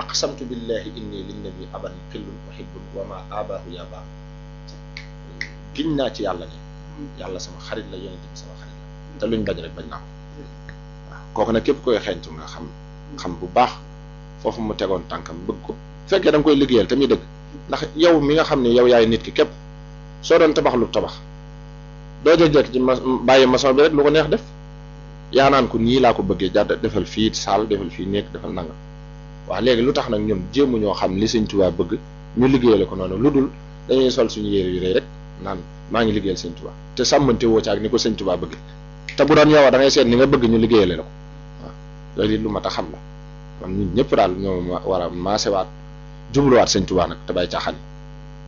aqsamtu billahi inni linnabi aban xillun uhibbun wa ma abahu ya baax giñ naa ci yàlla ne yàlla sama xarit la yonente bi sama xarit la te luñ bañ rek bañ naa ko waaw kooku nag képp koy xeeñtu nga xam xam bu baax foofu mu tegoon tànkam bëgg ko fekkee da nga koy liggéeyal te muy dëgg ndax yow mi nga xam ne yow yaay nit ki képp soo doon tabax lu tabax doo jëkk ci ma bàyyi maçon bi rek lu ko neex def yaa naan ko nii laa ko bëggee jàdd defal fii saal defal fii nekk defal nangam waaw léegi lu tax nag ñun jéemu ñoo xam li sëñ Tuubaa bëgg ñu liggéeyale ko noonu lu dul dañuy sol suñu yére yu rëy rek naan maa ngi liggéeyal sëñ Tuubaa te sàmmante woo ci ak ni ko sëñ Tuubaa bëgg te bu doon yow da ngay seet ni nga bëgg ñu liggéeyale la ko waaw loolu it lu mat a xam la man ñun ñëpp daal ñoo war a maasewaat jubluwaat sëñ Tuubaa nag te bàyyi caaxaan